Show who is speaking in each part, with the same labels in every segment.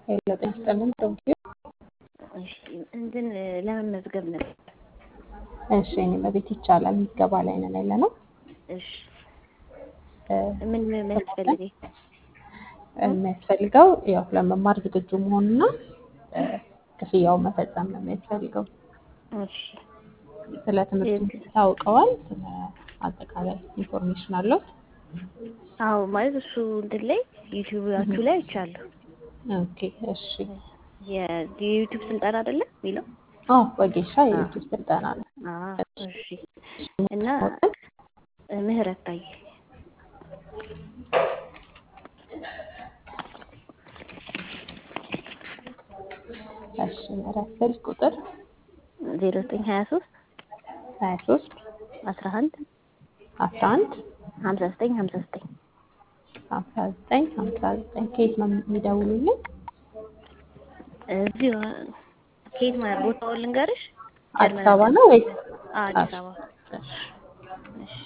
Speaker 1: ሄሎ ጤና ይስጥልን ዶክተር
Speaker 2: እሺ እንትን ለመመዝገብ ነበር።
Speaker 1: እሺ እኔ በቤት ይቻላል ምዝገባ ላይ ነን ያለ ነው።
Speaker 2: እሺ ምን የሚያስፈልገኝ?
Speaker 1: የሚያስፈልገው ያው ለመማር ዝግጁ መሆንና ክፍያውን መፈጸም ነው የሚያስፈልገው።
Speaker 2: እሺ
Speaker 1: ስለ ትምህርቱ ታውቀዋል? ስለ አጠቃላይ ኢንፎርሜሽን አለው?
Speaker 2: አዎ ማለት እሱ እንትን ላይ ዩቲዩባችሁ ላይ አይቻለሁ።
Speaker 1: ኦኬ እሺ።
Speaker 2: የዩቲዩብ ስልጠና አይደለም የሚለው?
Speaker 1: አዎ ወጌሻ የዩቲዩብ ስልጠና ነው።
Speaker 2: አዎ እሺ። እና ምህረት ታዬ
Speaker 1: እሺ ምህረት ስልክ ቁጥር
Speaker 2: ዜሮ ዘጠኝ ሀያ ሶስት
Speaker 1: ሀያ ሶስት
Speaker 2: አስራ አንድ
Speaker 1: አስራ አንድ
Speaker 2: ሀምሳ ዘጠኝ ሀምሳ ዘጠኝ
Speaker 1: ሀምሳ ዘጠኝ ሀምሳ ዘጠኝ ከየት ነው የሚደውሉልን?
Speaker 2: እዚሁ ከየት ማለት ቦታውን ልንገርሽ?
Speaker 1: አዲስ አበባ ነው ወይስ
Speaker 2: አዲስ አበባ። እሺ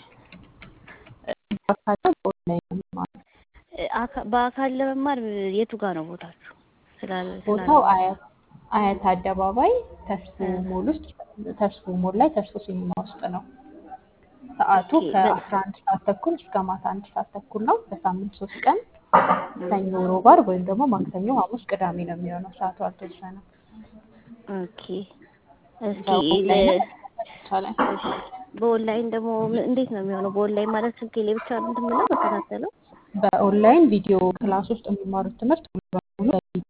Speaker 1: በአካል በኦንላይን ነው የሚማሩት?
Speaker 2: አካ- በአካል ለመማር የቱ ጋር ነው ቦታችሁ? ስላለ
Speaker 1: ቦታው አያት አያት አደባባይ ተስፎ ሞል ውስጥ ተስፎ ሞል ላይ ተስፎ ሲኒማ ውስጥ ነው። ሰዓቱ
Speaker 2: ኦኬ፣
Speaker 1: ከአስራ አንድ ሰዓት ተኩል እስከ ማታ አንድ ሰዓት ተኩል ነው። በሳምንት ሶስት ቀን ሰኞ፣ ሮብ፣ ዓርብ ወይም ደግሞ ማክሰኞ፣ ሐሙስ፣ ቅዳሜ ነው የሚሆነው። ሰዓቱ አልተወሰነም።
Speaker 2: ኦኬ። እስኪ
Speaker 1: በኦንላይን
Speaker 2: ለ-
Speaker 1: ይቻላል።
Speaker 2: እሺ፣ በኦንላይን ደግሞ ም- እንዴት ነው የሚሆነው? በኦንላይን ማለት ስልኬ ላይ ብቻ ነው እንትን የምለው በከታተለው?
Speaker 1: በኦንላይን ቪዲዮ ክላስ ውስጥ የሚማሩት ትምህርት ሙሉ በሙሉ በቪዲዮ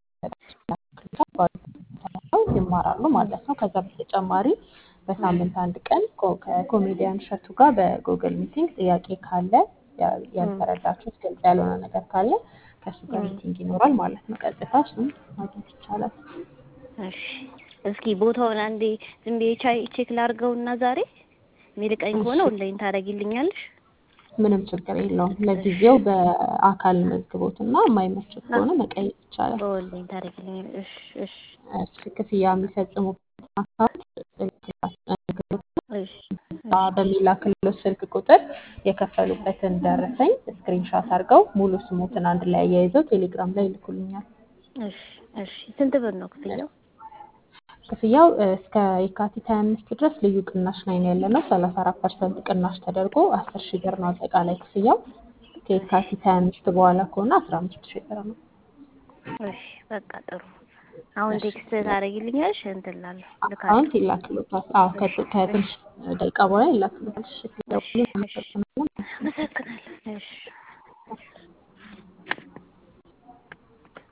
Speaker 1: ተጠቅመው ይማራሉ ማለት ነው። ከዛ በተጨማሪ በሳምንት አንድ ቀን ኮ- ከኮሜዲያን እሸቱ ጋር በጉግል ሚቲንግ ጥያቄ ካለ ያ- ያልተረዳችሁት ግልጽ ያልሆነ ነገር ካለ ከእሱ ጋር ሚቲንግ ይኖራል ማለት ነው። ቀጥታ እሱን ማግኘት ይቻላል።
Speaker 2: እሺ፣ እስኪ ቦታውን አንዴ ዝም ብዬ ቻይ- ቼክ ላድርገውና ዛሬ የሚልቀኝ ከሆነ ኦንላይን ታደርጊልኛለሽ?
Speaker 1: ምንም ችግር የለውም። ለጊዜው በአካል መዝግቦት እና የማይመች ከሆነ መቀየር ይቻላል።
Speaker 2: በኦንላይን ታደርጊልኛለሽ? እሺ፣ እሺ፣
Speaker 1: እሺ፣ ክፍያ የሚፈጽሙበት አካውንት
Speaker 2: እሺ፣
Speaker 1: በሚላክልዎት ስልክ ቁጥር የከፈሉበትን ደረሰኝ ስክሪንሻት አድርገው ሙሉ ስሙትን አንድ ላይ አያይዘው ቴሌግራም ላይ ይልኩልኛል።
Speaker 2: እሺ፣ እሺ። ስንት ብር ነው ክፍያው?
Speaker 1: ክፍያው እ፣ እስከ የካቲት 25 ድረስ ልዩ ቅናሽ ላይ ነው ያለ ነው። 34 ፐርሰንት ቅናሽ ተደርጎ 10 ሺህ ብር ነው አጠቃላይ ክፍያው። ከየካቲት 25 በኋላ ከሆነ 15 ሺህ ብር ነው።
Speaker 2: እሺ፣ በቃ ጥሩ። አሁን ቴክስት ታደርጊልኛለሽ? እንትን እላለሁ ልካለሁ።
Speaker 1: አካውንት ይላክልዎታል። አዎ ከት- ከትንሽ ደቂቃ በኋላ ይላክልዎታል። እሺ፣
Speaker 2: እሺ፣
Speaker 1: ስለደወሉ
Speaker 2: እሺ።
Speaker 1: አመሰግናለሁ።
Speaker 2: አመሰግናለሁ። እሺ